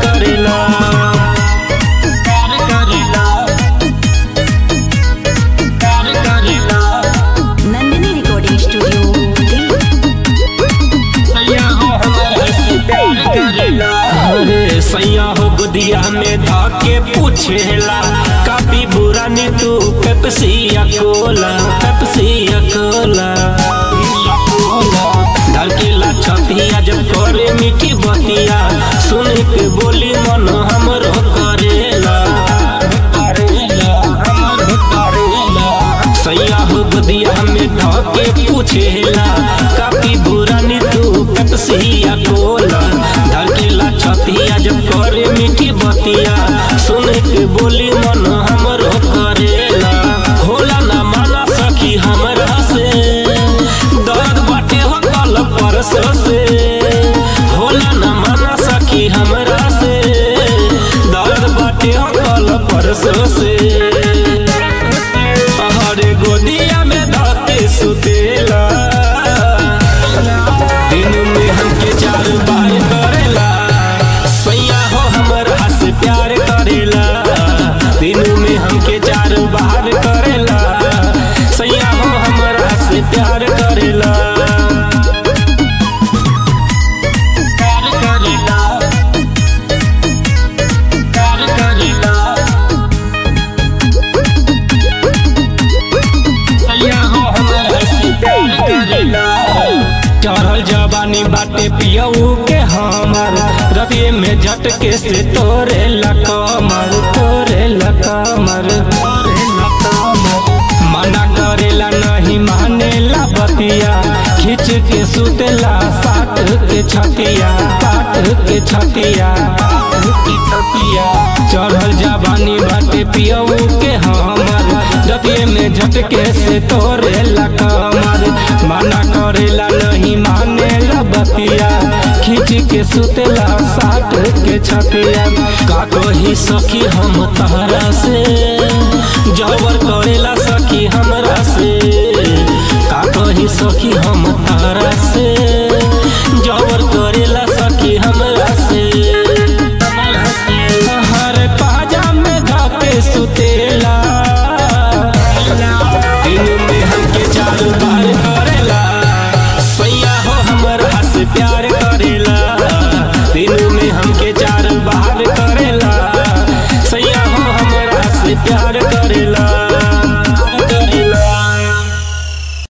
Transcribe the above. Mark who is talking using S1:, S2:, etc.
S1: करेला प्यार करेला प्यार करेला
S2: नंदिनी रिकॉर्डिंग स्टूडियो दिल्ली
S1: सैया हो हमारा से प्यार करेला अरे सैया हो गुदिया में धाके पूछेला काफी बुरा नी तू पेप्सी या कोला पेप्सी या कोला धड़केला छतिया जब करे मीठी बतिया सुन के बोली मन हमरो करेला करेला हमरो करेला सैया हो गुदिया में धके पूछेला काफी बुरा नी तू पेप्सी या कोला धड़केला छतिया जब करे मीठी बतिया सुन के बोली मन हमरो करेला होला ना माना सखी हमरा से दर्द बाटे हो कल परसों से होला ना माना सखी हमरा से दर्द बाटे हो कल परसों से हरे गोदिया में धके सुतेला दिन में हमके चार बार करेला सैया हो हमरा से प्यार करेला दिन में हमके चार बार करेला सैया हो हमरा से प्यार करेला प्यार करेला प्यार करेला सैया हो हमरा से प्यार करेला चढ़ल जवानी बाटे पियऊ के हमर रतिये में झटके से तोरे ला कमर तोरे ला कमर तोरे ला कमर मना करेला नहीं मानेला बतिया खींच के सुतेला साट के छतिया साट के छतिया साट के छतिया चढ़ल जवानी बाटे पियऊ के हमर रतिये में झटके से तोरे ला कमर मना करेला नहीं मानेला बतिया खींच के सुतेला साट के छतिया का कही सखी हम तहरा से जबर करेला सखी हमरा से का कही सखी हम तहरा